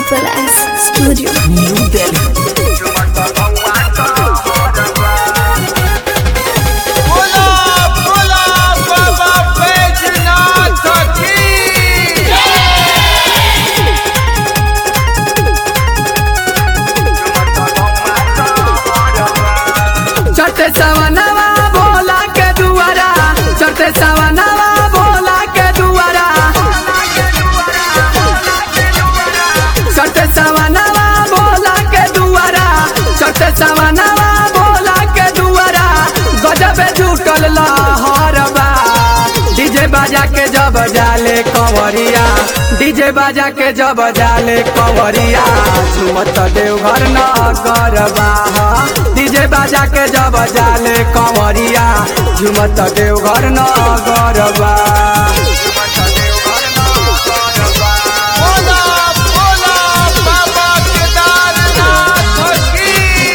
Triple S Studio. New Delhi. बोला बोला बाबा बैजनाथ की चटे सवनवा भोला के दुआरा चटे सवनवा भोला के दुआरा चटे सवनवा भोला के दुआरा चटे सवनवा भोला के दुआरा गजब जुटल लहरबा डीजे बाजा के जब जाले कंवरिया डीजे बाजा के जब जाले कंवरिया झुमत देवघर नगरबा डीजे बाजा के जब जाले कंवरिया झुमत देवघर नगरबा बोला बोला बाबा केदारनाथ की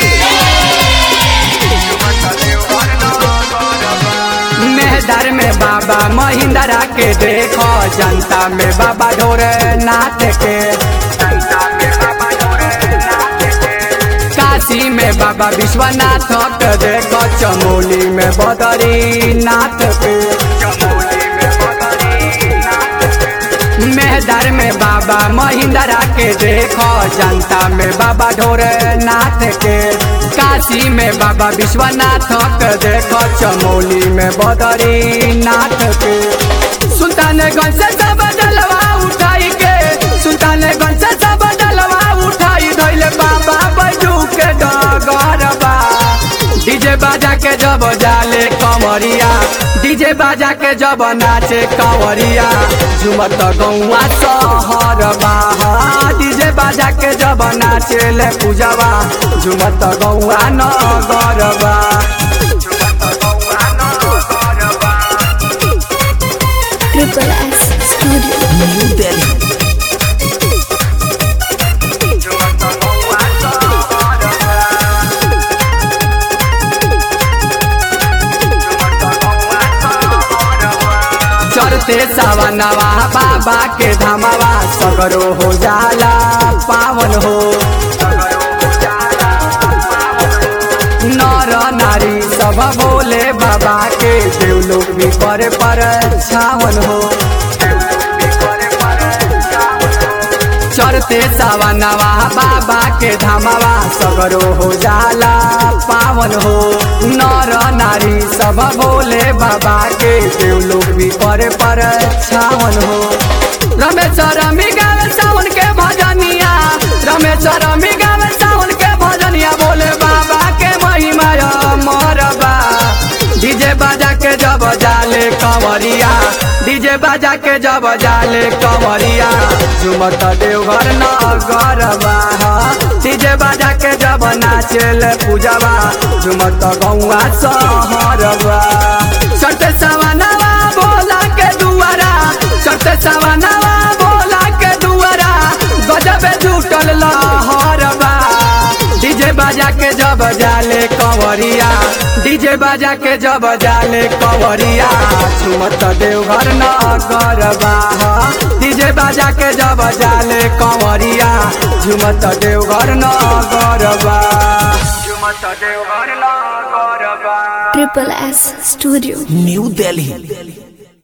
मेहदर में बाबा महिंद्रा के देखो जनता में बाबा ढोरे नाथ के काशी में बाबा विश्वनाथ के देखो चमोली में बदरी नाथ के मेहदर में बाबा महिंद्रा के देखो जनता में बाबा ढोरे नाथ के काशी में बाबा विश्वनाथ के देखो चमोली में बदरी नाथ के सुल्तानगंज से सब डलवा उठाई के सुल्तानगंज से सब डलवा उठाई धैले बाबा बैजू के डगरबा डीजे बाजा के जब जाले कमरिया डीजे बाजा के जब नाचे कंवरिया झुमत गौआ सहरबा डीजे बाजा के जब नाचे ले पूजवा झुमत गौआ नगरबा Triple S Studio. New Delhi. चढ़ते सवनवा बाबा के धमवा सगरो हो जाला पावन हो नर नारी सब बोले बाबा के देव लोग भी करे पर छावन हो चढ़ते सवनवा बाबा के धमवा सगरो हो जाला पावन हो नर नारी सब बोले बाबा के देव लोग भी करे पर छावन हो रमेश रमी गावे सावन के भजनिया रमेश रमी गावे सावन के भजनिया बोले बाबा के महिमा मरबा डीजे बाजा के जब जाले कंवरिया डीजे बाजा के जब जाले कंवरिया झुमत देवघर नगरबा डीजे बाजा के जब नाचेले पूजवा झुमत गौआ सहरबा चट सवनवा भोला के दुआरा चट सवनवा भोला के दुआरा गजब जुटल लहरबा डीजे बाजा के जब जाले कंवरिया डीजे बाजा के जब जाले कंवरिया झुमत देवघर नगरबा डीजे बाजा के जब जाले कंवरिया झुमत देवघर नगरबा झुमत Deoghar नगरबा Triple S Studio. New Delhi.